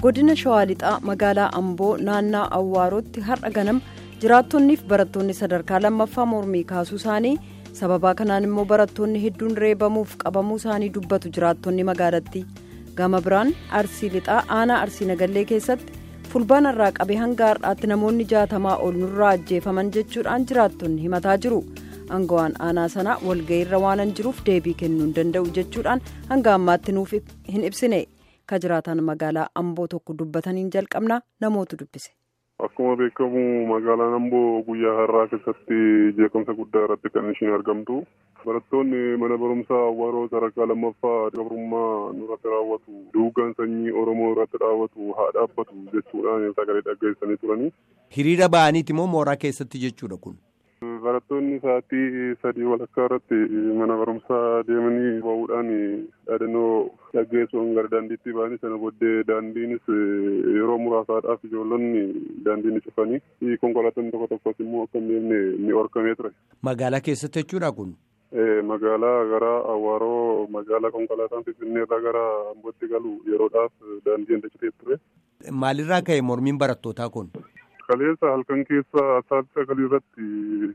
godina shawaa lixaa magaalaa amboo naannaa awwaarootti har'a ganama jiraattonniif barattoonni sadarkaa lammaffaa mormii kaasuu isaanii sababaa kanaan immoo barattoonni hedduun reebamuuf qabamuu isaanii dubbatu jiraattonni magaalattii gama biraan arsii lixaa aanaa arsii nagallee keessatti fulbaana irraa qabee hanga har'aatti namoonni jaatamaa ol nurraa ajjeefaman jechuudhaan jiraattonni himataa jiru. Aangawaan aanaa sanaa walga'iirra waanan jiruuf deebii kennuu hin danda'u jechuudhaan hanga ammaatti nuuf hin ibsine ka jiraatan magaalaa amboo tokko dubbataniin jalqabnaa namootu dubbise. Akkuma beekamu magaalaan amboo guyyaa har'aa keessatti jeequmsa guddaa irratti kan ishiin argamtu. Barattoonni mana barumsaa awwaaroo sadarkaa lammaffaa gabrummaa nurratti raawwatu duugaan sanyii oromoo irratti raawwatu haa dhaabbatu jechuudhaan sagalee dhageessanii turanii. Hiriira ba'aniiti moo mooraa keessatti jechuudha kun? Barattoonni sa'aatii sadii walakkaa irratti mana barumsaa deemanii ba'uudhaan dhaadannoo dhaggeessuun gara daandiitti ba'anii sana booddee daandiinis yeroo muraasaadhaaf ijoollonni daandiin cufanii konkolaattonni tokko tokkos immoo akka hin deemne ni orkamee ture. Magaalaa keessatti jechuudha kun? Magaalaa gara Awwaaroo magaalaa konkolaataan Finfinnee irraa gara Ambootti galu yeroodhaaf daandiin dacitee ture. Maalirraa ka'e mormiin barattootaa kun? Kaleessa halkan keessa sa'aatii sagalii irratti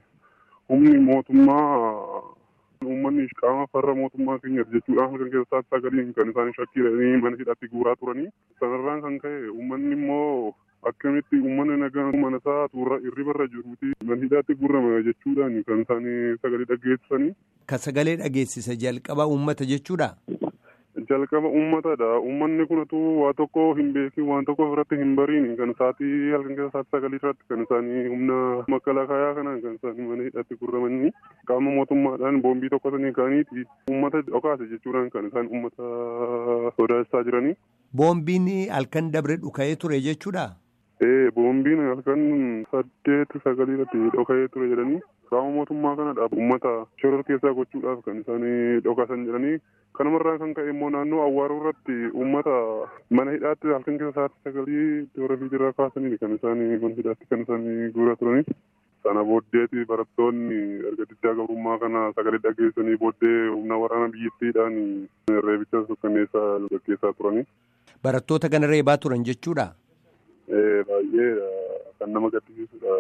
humni mootummaa uummanni qaama farra mootummaa keenyaaf jechuudhaan halkan keessa sa'aatii sagaliin kan isaan shakkiidhanii mana hidhatti guuraa turanii sanarraan kan ka'e uummanni immoo akkamitti uummanni nagaa mana isaa tuurra irribarra jiruuti mana hidhaatti guurrama jechuudhaan kan isaan sagalee dhageessisanii. Ka sagalee dhageessisa jalqaba uummata jechuudha. jalqaba uummatadha uummanni kunatu waa tokko hin beekin waan tokko irratti hin bariin kan isaatii halkan keessa sa'aatii sagalii irratti kan isaanii humna makalakayaa kanaan kan isaanii mana hidhatti gurramanii qaama mootummaadhaan boombii tokko sanii ka'aniiti uummata dhokaase jechuudhaan kan isaan uummata sodaachisaa jiranii. Boombiin halkan dabre dhuka'ee ture jechuudha. Ee boombiin halkan saddeet sagalii irratti dhoka'ee ture jedhanii qaama mootummaa kanadha uummata shoror keessaa gochuudhaaf kan isaanii dhokaasan jedhanii kanumarraa kan ka'e immoo naannoo awwaaroo irratti uummata mana hidhaatti halkan keessa sa'aatii sagalii toora fiidirraa kaasanii kan isaanii mana hidhaatti kan isaanii guuraa turanii. Sana booddeeti barattoonni erga diddaa gabrummaa kana sagalee dhageessanii booddee humna waraana biyyattiidhaan reebicha sukkanneessaa gaggeessaa turanii. Barattoota kana reebaa turan jechuudha. Baay'ee kan nama gaddisiisudha.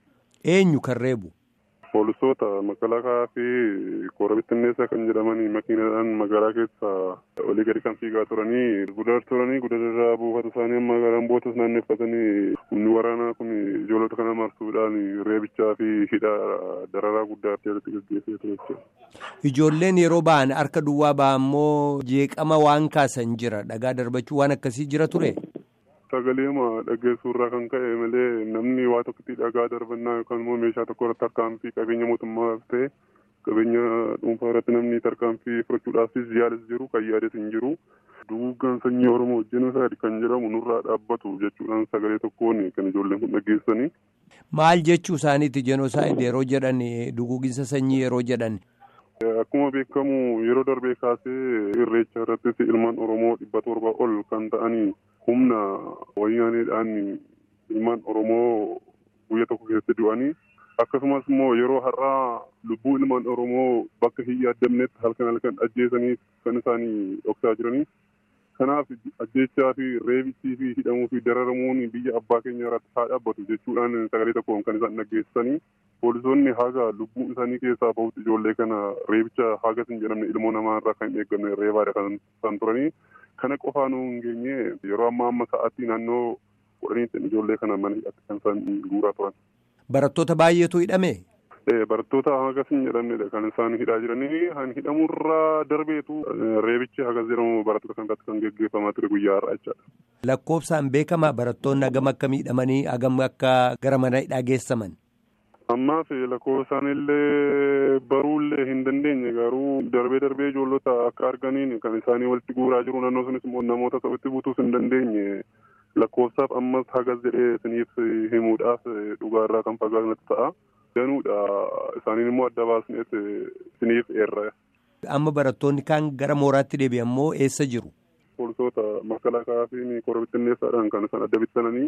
Eenyu kan reebu? Poolisoota makalaakaa fi koora bittinneessaa kan jedhamanii makiinadhaan magaalaa keessa olii gadi kan fiigaa turanii gudar turanii gudararraa buufata isaanii amma garaan bootas naanneeffatanii humni waraanaa kun ijoollota kana marsuudhaan reebichaa fi hidha dararaa guddaa irratti gaggeessee ture jechuudha. Ijoolleen yeroo ba'an harka duwwaa ba'an immoo jeeqama waan kaasan jira dhagaa darbachuu waan akkasii jira ture. Sagaleema dhageessuurraa kan ka'e malee namni waa tokkotti dhagaa darbannaa yookaan immoo meeshaa tokko irratti tarkaanfii qabeenya mootummaa ta'e qabeenya dhuunfaa irratti namni tarkaanfii fudhachuudhaafis yaadas jiru kan yaades hin jiru. Duugaan sanyii Oromoo jenosaayid kan jedhamu nurraa dhaabbatu jechuudhaan sagalee tokkoon kan ijoolleen kun dhageessanii. Maal jechuu isaaniiti jenosaayid yeroo jedhan duguuginsa sanyii yeroo jedhan. Akkuma beekamu yeroo darbee kaasee irreecha irrattis ilmaan Oromoo dhibba torba ol kan ta'anii humna wayyaaneedhaan ilmaan Oromoo guyya tokko keessatti du'anii akkasumas immoo yeroo har'aa lubbuu ilmaan Oromoo bakka hin yaadamnetti halkan halkan ajjeesanii kan isaanii dhoksaa jiranii. Kanaaf ajjeechaa fi reebichii fi hidhamuu fi dararamuun biyya abbaa keenya irratti haa dhaabbatu jechuudhaan sagalee tokkoon kan isaan dhageessisanii poolisoonni haga lubbuu isaanii keessaa bahutti ijoollee kana reebicha hagas hin jedhamne ilmoo namaa irraa kan hin eegganne reebaadha kan isaan turanii kana qofaa nu hin geenye yeroo ammaa amma sa'aatii naannoo kudhaniitti ijoollee kana mana hidhatti kan isaan guuraa turan. Barattoota baay'eetu hidhame. Barattoota hagas hin jedhamnedha kan isaan hidhaa jiranii kan hidhamurraa darbeetu reebichi hagas jedhamu barattoota kan irratti kan geggeeffamaa ture guyyaa har'aa jechaadha. Lakkoofsaan beekama barattoonni hagam akka miidhamanii hagam akka gara mana hidhaa geessaman. Ammaaf lakkoofsaan illee baruullee hin dandeenye garuu darbee darbee ijoollota akka arganiin kan isaanii walitti guuraa jiru naannoo sunis immoo namoota ta'utti butuus hin dandeenye lakkoofsaaf ammas hagas jedhee isiniif himuudhaaf dhugaarraa kan fagaatu ta'a. Danuudha isaaniin immoo adda baasneet isiniif eerra. Amma barattoonni kaan gara mooraatti deebi'an immoo eessa jiru? Poolisoota makalaakaa fi koora bittinneessaadhaan kan isaan adda bittananii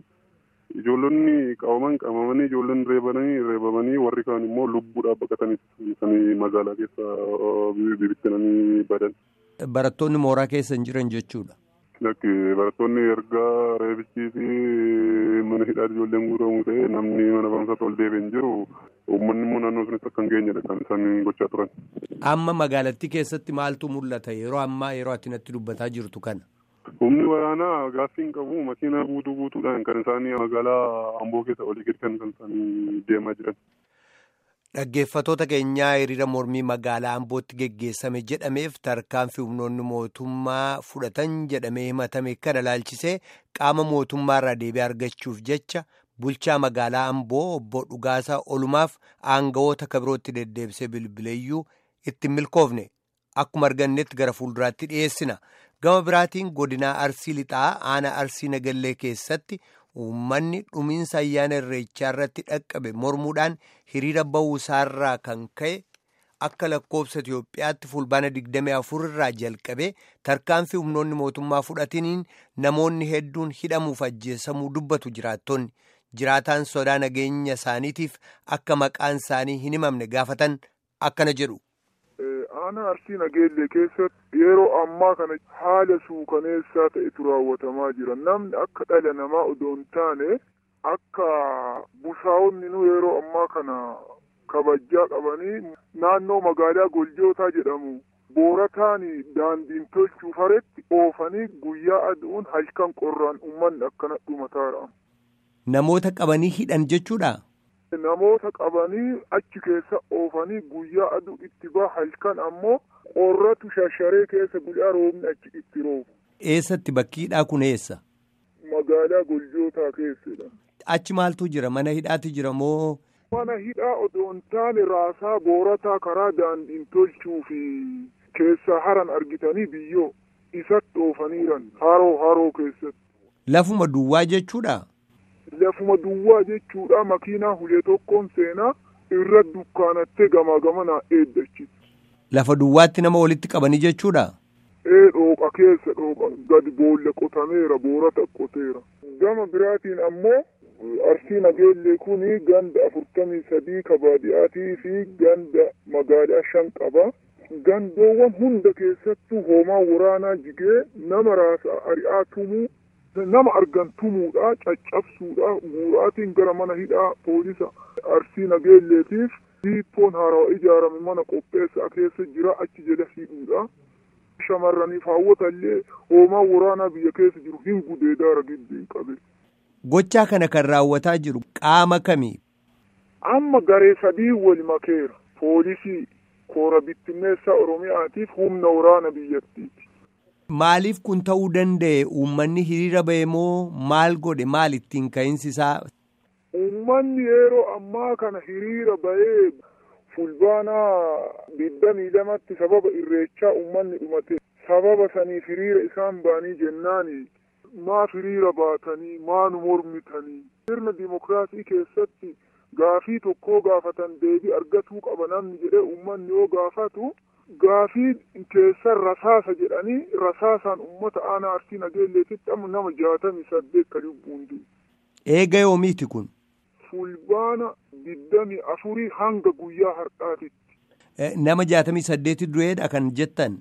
ijoollonni qabaman qabamanii ijoolleen reebanii reebamanii warri kaan immoo lubbuudhaaf baqatanii isaanii magaalaa keessa bibittinanii badan. Barattoonni mooraa keessa hin jiran jechuudha. Lakki barattoonni erga reebichii fi mana hidhaa ijoolleen guutamuu ta'e namni mana barumsaatti ol deebiin jiru uummanni immoo naannoo sunis akka hin geenyedha kan isaan gochaa turan. Amma magaalattii keessatti maaltu mul'ata yeroo ammaa yeroo ati natti dubbataa jirtu kana? Humni waraanaa gaaffii hin qabu makiinaa guutuu guutuudhaan kan isaanii magaalaa Amboo keessa olii gadi kan isaanii deemaa jiran. Dhaggeeffatoota keenyaa hiriira mormii magaalaa Ambootti geggeessame jedhameef tarkaanfii humnoonni mootummaa fudhatan jedhamee himatame kana ilaalchisee qaama mootummaarraa deebii argachuuf jecha bulchaa magaalaa Amboo obbo Dhugaasaa Olumaaf aangawoota kabirootti deddeebisee bilbileeyyuu itti milkoofne akkuma argannetti gara fuulduraatti dhiyeessina. Gama biraatiin godinaa Arsii Lixaa aanaa Arsii Nagallee keessatti. Uummanni dhumiinsa ayyaana irreechaa irratti dhaqqabe mormuudhaan hiriira bahuu isaarraa kan ka'e akka lakkoofsa Itoophiyaatti fulbaana 24 irraa jalqabee tarkaanfii humnoonni mootummaa fudhatiniin namoonni hedduun hidhamuuf ajjeesamuu dubbatu jiraattonni jiraataan sodaa nageenya isaaniitiif akka maqaan isaanii hin himamne gaafatan akkana jedhu. Aanaa Arsii Nageellee keessatti yeroo ammaa kana haala suukaneessaa ta'etu raawwatamaa jira. Namni akka dhala namaa odoo hin taane akka busaawonni nu yeroo ammaa kana kabajaa qabanii naannoo magaalaa Goljootaa jedhamu boorataan daandiin tolchuuf haretti oofanii guyyaa aduun halkan qorraan uummanni akkana dhumataadha. Namoota qabanii hidhan jechuudha. Namoota qabanii achi keessa oofanii guyyaa aduu itti baha halkan ammoo qorratu shasharee keessa guyyaa roobni achi itti roobu. Eessatti bakki hidhaa kun eessa? Magaalaa Goljootaa keessadha. Achi maaltu jira? Mana hidhaati jira moo? Mana hidhaa odoo hin taane raasaa boorataa karaa daandiin tolchuu fi keessaa haran argitanii biyyoo isatti oofaniiran haroo haroo keessatti. Lafuma duwwaa jechuudha? Lafuma duwwaa jechuudha makiinaa hulee tokkoon seenaa irra dukkaanattee gamaa gamanaa eeddachiisa. Lafa duwwaatti nama walitti qabanii jechuudha? Ee dhooqa keessa dhooqa gadi boolla qotameera boorata qoteera. Gama biraatiin ammoo arsii nageellee kuni ganda afurtamii sadii kabaadiyaatii fi ganda magaalaa shan qaba. Gandoowwan hunda keessattuu hoomaa waraanaa jigee nama raasa ari'aa tumuu nama argan tumuudha caccabsuudha guuraatiin gara mana hidhaa poolisa arsii nageelleetiif diippoon haarawaa ijaarame mana qopheessaa keessa jira achi jala hidhuudha. Shamarraniif hawwatallee hoomaa waraanaa biyya keessa jiru hin gudeedaara giddiin qabe. Gochaa kana kan raawwataa jiru qaama kamii? Amma garee sadii wal makeera. Poolisii koora bittinneessaa Oromiyaatiif humna waraana biyyattiiti. Maaliif kun ta'uu danda'e uummanni hiriira ba'e moo maal godhe maal ittiin ka'insi isaa? Uummanni yeroo ammaa kana hiriira ba'ee fulbaanaa digdamii lamatti sababa irreechaa uummanni dhumate sababa saniif hiriira isaan ba'anii jennaani maaf hiriira baatanii maanu mormitanii sirna dimokiraasii keessatti gaafii tokkoo gaafatan deebii argatuu qaba namni jedhee uummanni yoo gaafatu gaafii keessan rasaasa jedhanii rasaasaan uummata aanaa arsii nageelleetitti amma nama jaatamii saddeet kan lubbuun jiru. Eega yoomiiti kun? Fulbaana digdamii afurii hanga guyyaa har'aatitti. Nama jaatamii saddeeti du'eedha kan jettan?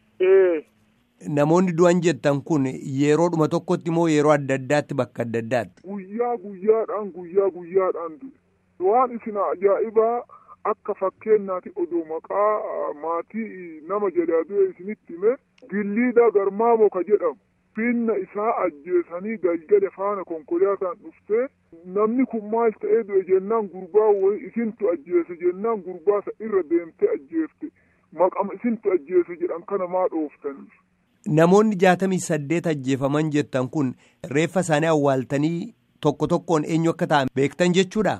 Ee. Namoonni du'an jettan kun yeroodhuma tokkotti moo yeroo adda addaatti bakka adda addaatti? Guyyaa guyyaadhaan guyyaa guyyaadhaan du'e. Waan isin ajaa'ibaa akka fakkeenyaatti odoo maqaa maatii nama jalaa du'e isinitti hime gilliidhaa garmaamoo ka jedhamu. Finna isaa ajjeesanii galgala faana konkolaataan dhuftee namni kun maal ta'ee du'e jennaan gurbaa wayii isintu ajjeese jennaan gurbaasa irra deemtee ajjeefte maqama isintu ajjeese jedhan kana maa dhooftaniif. Namoonni jaatamii saddeet ajjeefaman jettan kun reeffa isaanii awwaaltanii tokko tokkoon eenyu akka ta'an beektan jechuudha.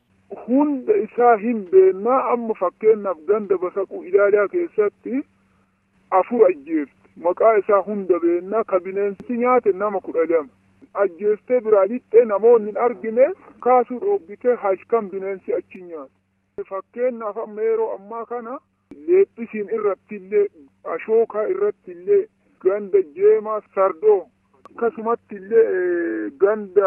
Hunda isaa hin beennaa amma fakkeenyaaf ganda basaquu ilaalaa keessatti afur ajjeefte. maqaa isaa hunda beennaa ka bineensi nyaate nama kudha lama ajjeestee biraa lixxee namoonni hin argine kaasuu dhoobbitee halkan bineensi achi nyaate fakkeenyaaf amma yeroo ammaa kana leephisiin irratti illee ashookaa irratti illee ganda jeemaa sardoo akkasumatti illee ganda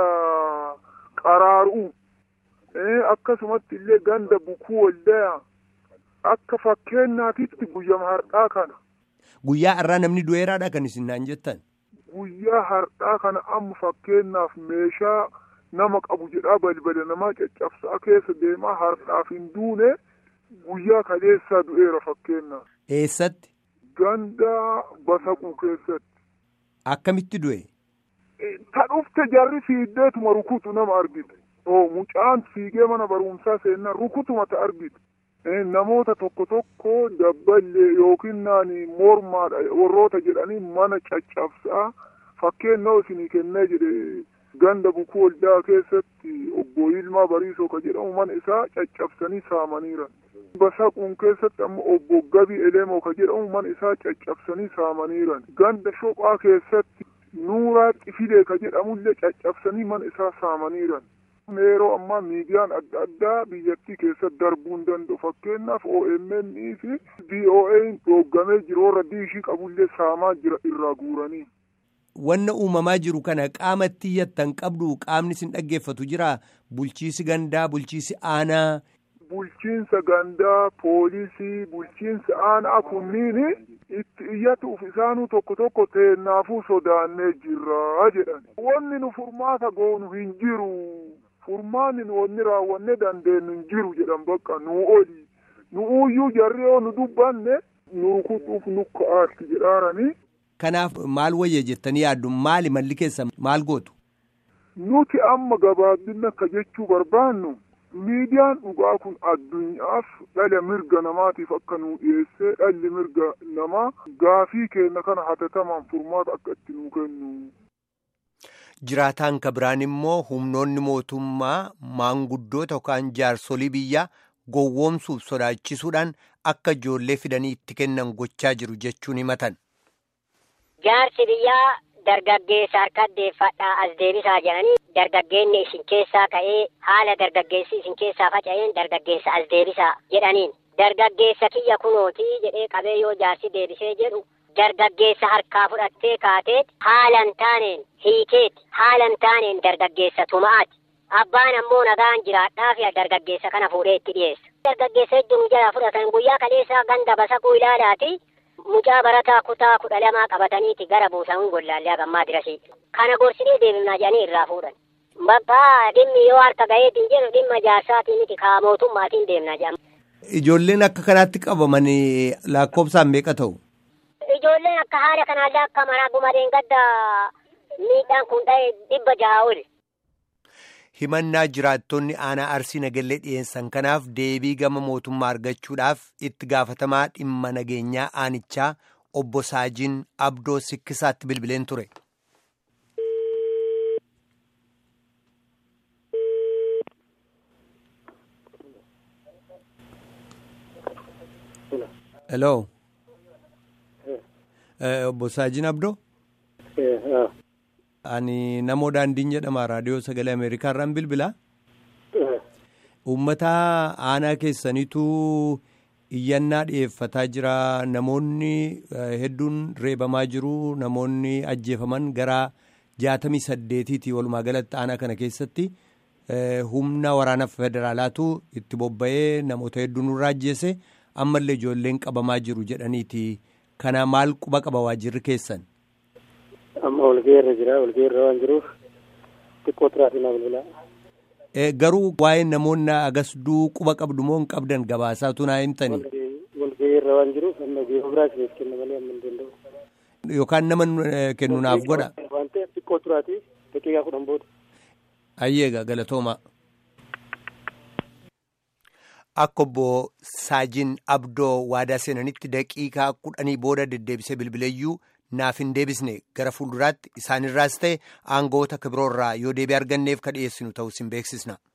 qaraaruu akkasumatti illee ganda bukuu waldayaa akka fakkeenyaatitti guyyama har'aa kana. Guyyaa har'aa namni du'eeraadha kan isin naan jettan. guyyaa har'aa kana amma fakkeenyaaf meeshaa nama qabu jedhaa balbala namaa caccabsaa keessa deemaa har'aaf hin duune guyyaa kaleessaa du'eera fakkeenyaaf. Eessatti? Ganda basaquu keessatti. Akkamitti du'e? Ta dhufte jarri fiiddeetuma rukutu nama argite. Oo mucaan fiigee mana barumsaa seenaa rukutuma ta argite. Namoota tokko tokko dabballee yookiin naani mormaadha warroota jedhanii mana caccabsaa fakkeenyaaf isinii kennee jedhe ganda bukuu waldaa keessatti obbo Yilmaa Bariisoo ka jedhamu mana isaa caccabsanii saamaniiran. Basaquun keessatti ammoo obbo Gabii Elemoo ka jedhamu mana isaa caccabsanii saamaniiran. Ganda Shophaa keessatti Nuuraa Xifilee ka jedhamullee caccabsanii mana isaa saamaniiran. Yeroo ammaa miidiyaan adda addaa biyyattii keessatti darbuu hin danda'u. Fakkeenyaaf OMN fi BOA'n dhooggamee jiru warra diishii qabullee saamaa jira irraa guuranii. Wanna uumamaa jiru kana qaama itti iyyattan qabdu qaamni isin dhaggeeffatu jira bulchiisi gandaa bulchiisi aanaa. Bulchiinsa gandaa poolisii bulchiinsa aanaa kunniin itti iyyatuuf isaanuu tokko tokko teennaafuu sodaannee jirra jedhan. Wanni nu furmaata goonu hin jiru. Furmaanni nu wanni raawwanne dandeenyu hin jiru jedhan bakka nu oli. Nu uyyuu jarri yoo nu dubbanne nu rukutuuf nu ka'aatti jedhaaranii. Kanaaf maal wayya jettanii yaaddu maali malli keessa maal gootu? Nuti amma gabaabinna akka jechuu barbaannu miidiyaan dhugaa kun addunyaaf dhala mirga namaatiif akka nu dhiyeessee dhalli mirga namaa gaafii keenya kana hatatamaan furmaata akka itti nu kennu. Jiraataan kabiraan immoo humnoonni mootummaa maanguddoota yookaan jaarsolii biyyaa gowwoomsuuf sodaachisuudhaan akka ijoollee fidanii itti kennan gochaa jiru jechuun himatan. Jaarsi biyyaa dargaggeessa harka deeffadhaa as deebisaa jedhanii dargaggeenni isin keessaa ka'ee haala dargaggeessi isin keessaa faca'een dargaggeessa as deebisaa jedhaniin dargaggeessa kiyya kunootii jedhee qabee yoo jaarsi deebisee jedhu dargaggeessa harkaa fudhattee kaateet haalan taaneen hiikeet haalan taaneen dargaggeessa tuma'aati. Abbaan ammoo nagaan jiraadhaa fi dargaggeessa kana fuudhee itti dhiyeessa. Dargaggeessa hedduun jala fudhatan guyyaa kaleessaa ganda basaquu ilaalaati. Mucaa barataa kutaa kudha lamaa qabataniiti gara buusamuun gollaallee hagammaa dirasii. Kana gorsinee deemnaa jedhanii irraa fuudhan. Bakka dhimmi yoo harka gaheetiin jedhu dhimma jaarsaatiin miti kaa mootummaatiin deemnaa jedhama. Ijoolleen akka kanaatti qabaman lakkoofsaan meeqa ta'u? Ijoolleen akka haala kanaallee akka maraa gumadeen gadda miidhaan kun dha'e dhibba jaha oli. himannaa jiraattonni aanaa arsii nagallee dhiyeessan kanaaf deebii gama mootummaa argachuudhaaf itti gaafatamaa dhimma nageenyaa aanichaa obbo Saajiin Abdoo Sikkisaatti bilbileen ture. Hello. Obbo Saajiin Abdoo. Ani namoo daandiin jedhama raadiyoo sagalee Ameerikaa irraan bilbilaa. Uummata aanaa keessaniitu iyyannaa dhiyeeffataa jira. Namoonni hedduun reebamaa jiru. Namoonni ajjeefaman gara jaatamii saddeetiiti walumaa galatti aanaa kana keessatti humna waraana federaalaatu itti bobba'ee namoota hedduu nurraa ajjeese ammallee ijoolleen qabamaa jiru jedhaniiti. Kana maal quba qaba waajirri keessan? amma walgeerra jira walgeerra waan jiruuf xiqqoo turaatii na bilbilaa. Garuu waa'ee namoonni agasduu quba qabdu moo hin qabdan gabaasaatu naa himtanii. Walgeerra waan jiruuf amma yeroo biraa isiniif kenna malee amma hin danda'u. Yookaan nama kennu naaf godha. Waan ta'eef xiqqoo turaatii daqiiqaa kudhan booda. Ayyeega galatooma. Akka obbo Saajin Abdoo waadaa seenanitti daqiiqaa kudhanii booda deddeebisee bilbileeyyuu naaf hin deebisne gara fuulduraatti isaanirraas ta'e aangoota kibiroorraa yoo deebii arganneef ka dhiyeessinu ta'us hin beeksisna.